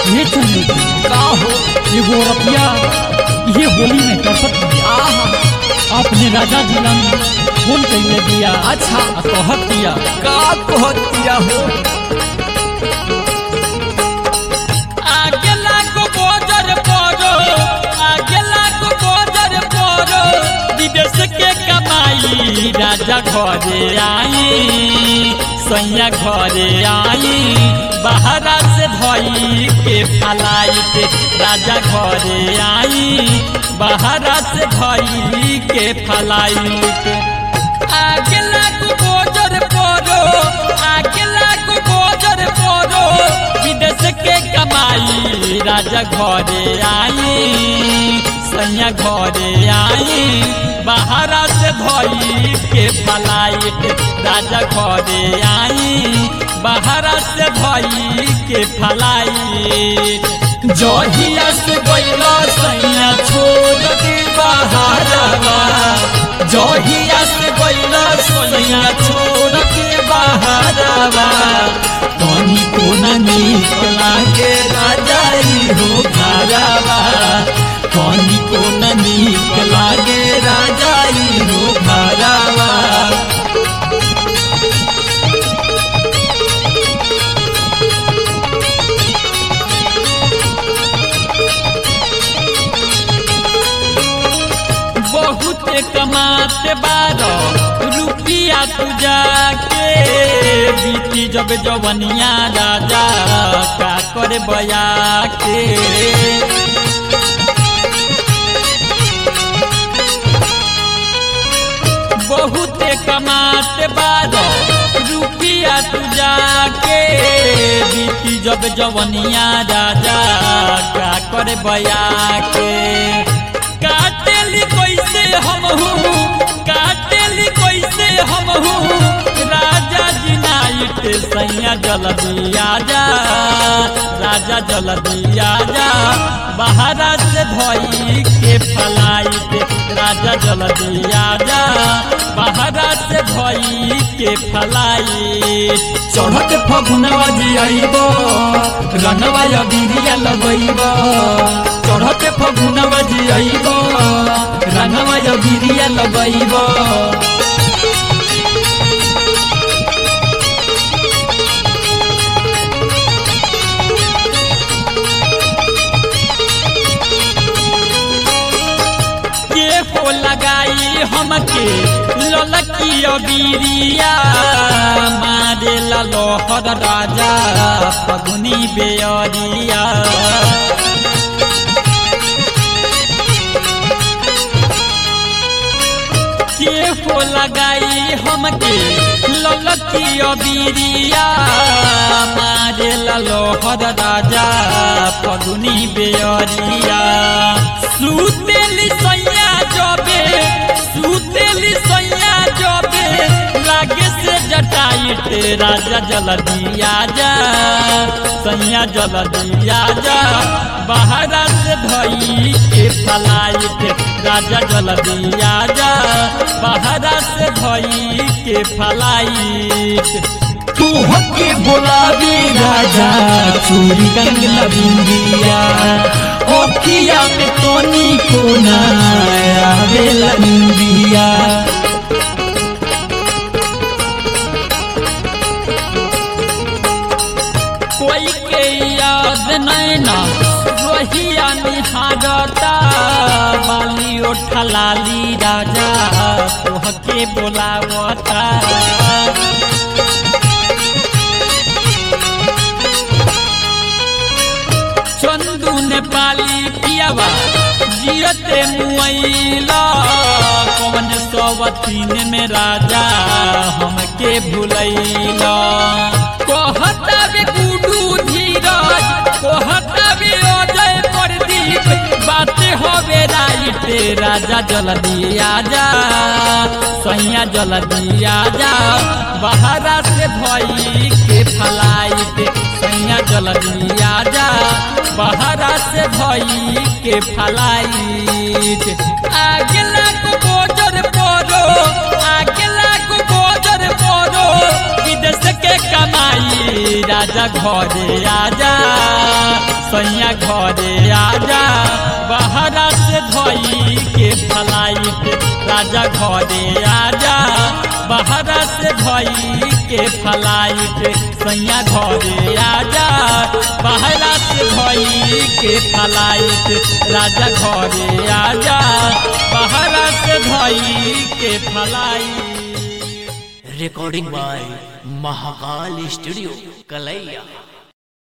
ये चुन्नी का हो एगो रतिया ये होली में करपत दिया आहा आपने राजा जिला में फोन कैले दिया अच्छा आ कहत दिया का कहतिया हो आगे लागो गोजर परो आगे लागो गोजर परो विदेश के कमाई राजा घरे आई सैया घरे आई बाहरा से धई के फलाइट राजा घरे आई बाहरा से धई के फलाइट आगे लागो गोजर परो आगे लागो गोजर परो विदेश के कमाई राजा घरे आई सैया घरे आई बाहरा से धई के फलाइट राजा घरे आई बाहरा से धई के फलाइट जहिया से गैला सैया छोड़ के बाहरवा जहिया से गैला सैया छोड़ के बाहरवा कहीं को न नीक लागे राजाई हो घरवा कहीं को न नीक लागे राजाई हो घरवा बहुत कमाते बारो रुपिया तू जाके बीती जब जवनिया राजा का करे बया के बहुत कमाते बारो रुपिया तू जाके बीती जब जवनिया राजा का करे बया के काटेली कैसे हम हूँ काटेली कैसे हम हूँ राजा जी नाइट सैया जल्दी आजा राजा जल्दी आजा बाहरा से धई के फलाइट राजा जल्दी आजा बाहरा से धई के फलाइट चढ़त फगुनवा जी आइब रनवा या बिरिया लगैब चढ़त फगुनवा जी आइब रनवा या बिरिया लगैब के हो लगाई हमके ललकी बीरिया मारे लोहर राजा पगुनी बेअरिया के हो लगाई हमके ललकी बीरिया मारे लोहर राजा पगुनी बेअरिया सुतेली सैया जबे सुतेली सैया जबे लागे से जटाइट राजा जल्दी आजा सैया जल्दी आजा बाहरा से धई के फलाइट राजा जल्दी आजा बाहरा से धई के फलाइट तू हके बोलावी राजा चूरी कंगला बिंदिया ओखिया में तोनी को ना आवेला निंदिया कोई के याद नैना रोहिया निहारता बाली ओठा लाली राजा तोहके बोलावता चंदू नेपाली पियावा जियते मुआइला कौन सवतीन में राजा हमके भुलैला कहता बे गुडू धीरज कहता बे अजय प्रदीप बातें होवे राइट राजा जल्दी आजा सैया जल्दी आजा बाहरा से भई के फलाइट सैया जल्दी आजा बाहरा से भई के फलाइट आगे लागो गोजर परो आगे लागो गोजर परो विदेश के कमाई राजा घरे आजा सैया घरे आजा बहरा से धोई के फलाइट राजा घरे आजा बहरा से धोई के फलाइट सैया घरे आजा बहरा से धोई के फलाइट राजा घरे आजा बहरा से धोई के flight recording by Mahakal Studio, Kalaiya.